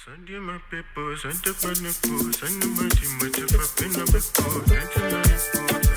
Send you my paper, send the money for, send the money, much if I pin up a code, send you money for,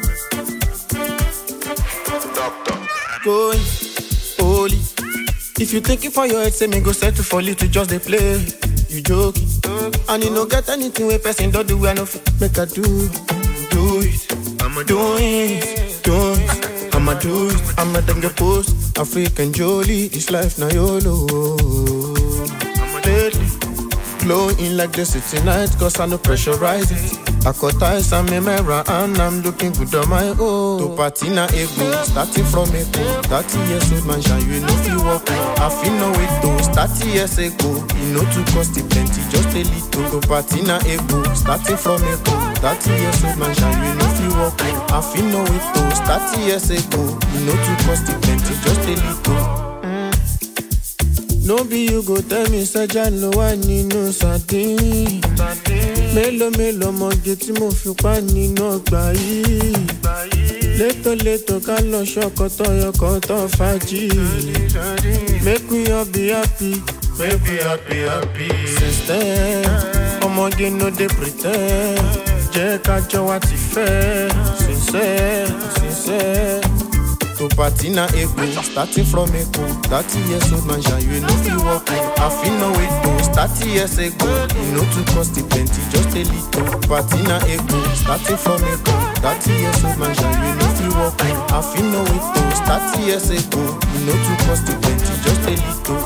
send you Doctor. going holy. If you think it for your head, say me go settle for little, just they play. You joking, and you no get anything where person don't do, I no fit make I do. Do it, I'ma do it, do it. I'ma do it, I'ma then get post. African Jolie, this life now YOLO. I'ma Lately, glowing like the city night, cause I no pressurize it. I cut ties and me mirror and I'm looking good on my own. To party na ego, starting from ego. 30 years old man, shine you know feel walk. I feel no way to 30 years ago. You know to cost it plenty, just a little. To party na ego, starting from ego. 30 years old man, shine you know feel walk. I feel no way to 30 years ago. You know to cost it plenty, just a little. No be you go tell me sẹ́jà ló wà nínú sardine. Mélòó mélòó mọ̀gé tí mo fi pa nínú ọgbà yìí. Létòlétò ká lọ ṣọkọtọ̀ yọkọtọ̀ fàájì. Make we all be happy. Baby, happy, happy. Since then, ọmọge no dey pre ten d. Jẹ́ ká jọ wá ti fẹ́. Sincere, sincere. To party na ego, starting from ego. Thirty years old man, shall you know feel walk. I feel no way to thirty years ago. You know to cost it plenty, just a little. Party na ego, starting from ego. Thirty years old man, shall you know feel walk. I feel no way to thirty years ago. You know to cost it plenty, just a little.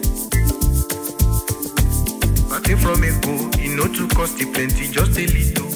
Party from a go, you know to cost it plenty, just a little.